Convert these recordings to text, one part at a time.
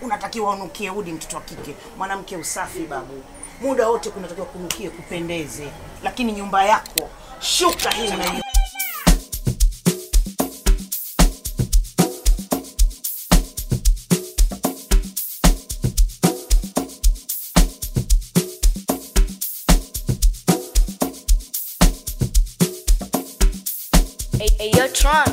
unatakiwa unukie udi, mtoto wa kike. Mwanamke usafi babu, muda wote kunatakiwa kunukie, kupendeze. Lakini nyumba yako shuka hii na hiyo Hey, hey, yo, Tron.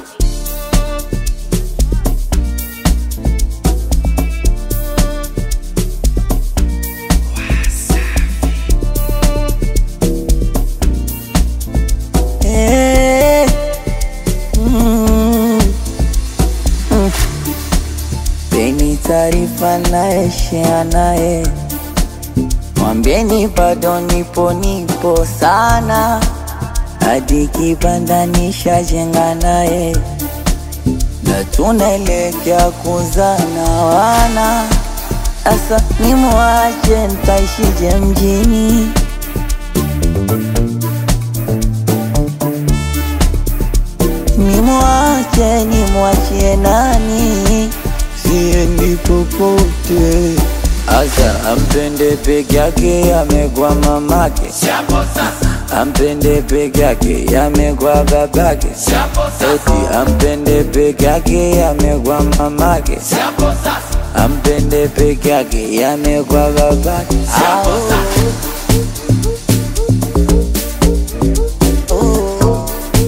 Eh, mm, mm. Peni taarifa naye share naye, mwambieni bado nipo nipo sana, hadi kibanda nishajenga naye, na tunaelekea kuzana wana. Asa nimwache ntaishije mjini? Nimwache nimwachie nani? Siendi popote. Asa ampende peke yake, amegwa mamake. Ampende peke yake, amegwa babake. Eti ampende peke yake, amegwa mamake. Ampende peke yake, amegwa babake. Au. Oh.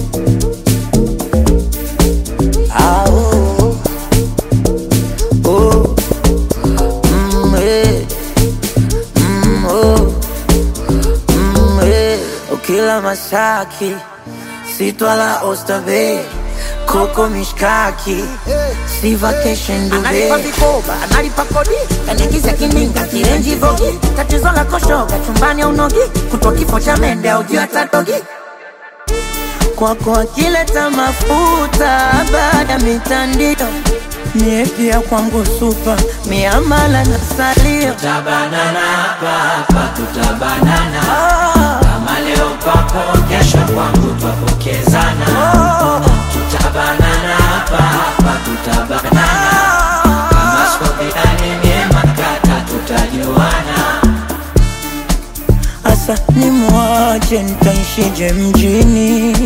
Ah, oh, oh, mm, eh, mm, oh, mm, eh. Ukila mashaki sitwala ostabe koko mishkaki si vacation analipa duve vikoba, analipa kodi, kanigiza kininga kirenji vogi tatizo la koshoga chumbani au nogi, kutwa kifo cha mende au juu hata dogi. kwako akileta mafuta baada ya mitandio mie pia kwangu supa miamala na salio tutabanana hapa hapa tutabanana Ah, kama leo kwako kesho kwangu twapokezana tutabanana hapa hapa tutabanana kama skopiani niemakata tutajuana Asa nimwache nitaishije mjini?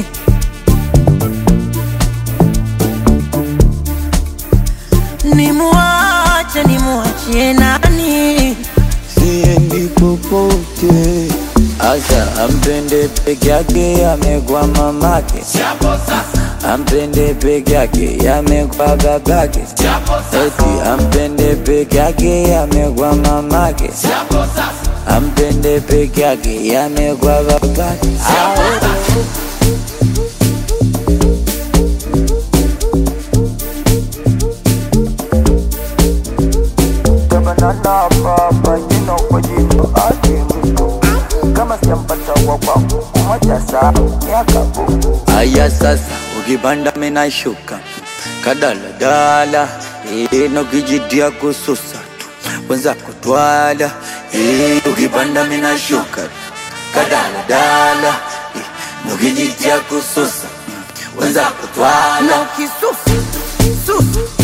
Nimwache nimwachie nani? Siendi popote. Asa ampende peke yake, amegwa mamake. Ampende peke yake, amegwa babake. Eti ampende peke yake, amegwa mamake. Ampende peke yake, yamegwa babake. Tabanana baba, jino kwa jino, ake mwisho. Kama sijampata wa kwangu, kumoja saa, miaka buku. Aya sasa, ukipanda mina shuka kadaladala, ino kijitia kususa tu, wenza kutwala, eh, ukipanda mina shuka kadaladala, ino kijitia kususa, wenza kutwala, Na ukisufu sufu